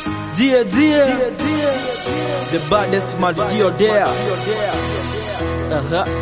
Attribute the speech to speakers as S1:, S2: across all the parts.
S1: Gia Gia The baddest mad Gio there uh-huh.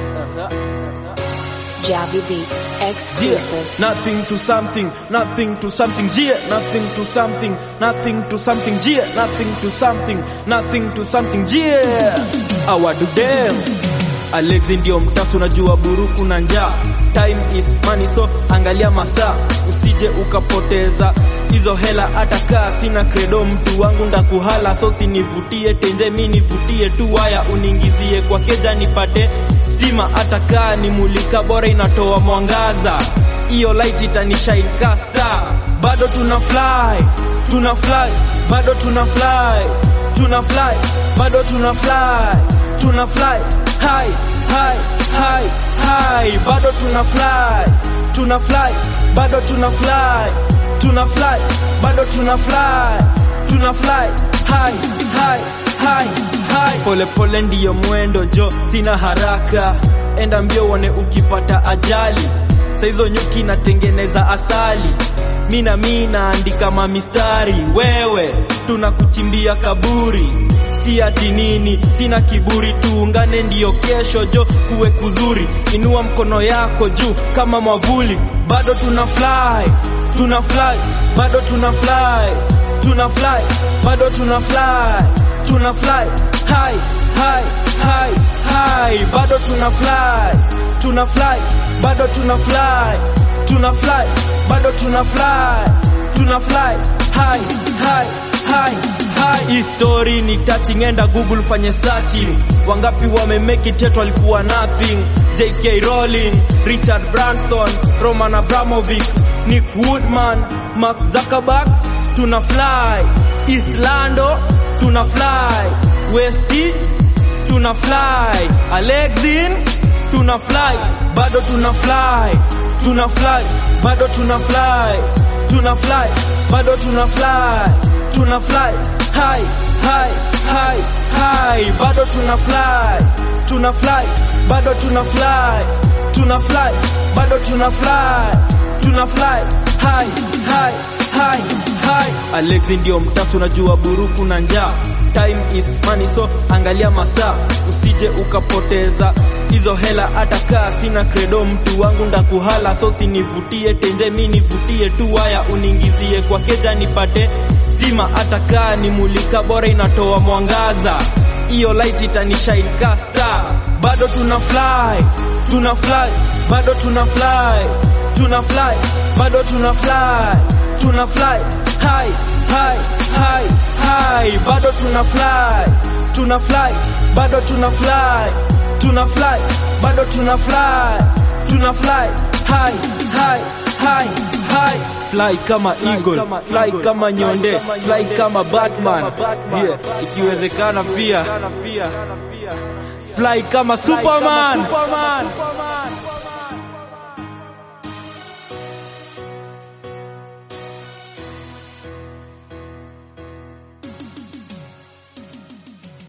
S2: Javi Beats
S1: Gia
S2: exclusive.
S1: Nothing to something Nothing to something Gia Nothing to something Nothing to something Gia Nothing to something Nothing to something Gia Awadu dem Alexi ndio mtasu unajua buruku na njaa Time is money so angalia masaa usije ukapoteza hizo hela hata kaa sina credo mtu wangu ndakuhala so sinivutie tenje mi nivutie tu waya uningizie kwa keja nipate stima hata kaa ni mulika bora inatoa mwangaza hiyo light itanishine ka star bado tuna fly tuna fly bado tuna fly tuna fly bado tuna fly tuna fly high high high high bado tuna fly tuna fly bado tuna fly tuna fly bado tuna fly tuna fly high high high high pole pole ndiyo mwendo jo sina haraka enda mbio uone ukipata ajali saizo nyuki natengeneza asali mina mi naandika mamistari wewe tunakuchimbia kaburi si ati nini sina kiburi tuungane ndiyo kesho jo kuwe kuzuri inua mkono yako juu kama mwavuli bado tuna fly tuna fly bado tuna fly tuna fly bado tuna fly tuna fly high high high high bado tuna fly tuna fly bado tuna fly tuna fly bado tuna fly tuna fly high high high high hii story ni touching enda google fanye searching wangapi wame make it yet walikuwa nothing JK Rowling Richard Branson Roman Abramovich Nick Woodman Mark Zuckerberg tuna fly East Lando tuna fly West tuna fly Alexin tuna fly bado tuna fly tuna fly bado tuna fly tuna fly bado tuna fly tuna fly high high high high bado tuna fly tuna fly bado tuna fly tuna fly bado tuna fly tuna fly high high high high Alexi ndio mtasu unajua buruku na njaa time is money so angalia masaa usije ukapoteza hizo hela hata kaa sina credo mtu wangu ndakuhala so sinivutie tenje mi nivutie tu waya uningizie kwa keja nipate stima hata kaa ni mulika bora inatoa mwangaza hiyo light itanishine ka star bado tuna fly tuna fly bado tuna fly tuna fly bado tuna fly tuna fly high high high high bado tuna fly tuna fly bado tuna fly tuna fly bado tuna fly tuna fly high high high high fly kama eagle fly kama nyonde fly kama batman yeah ikiwezekana pia fly kama superman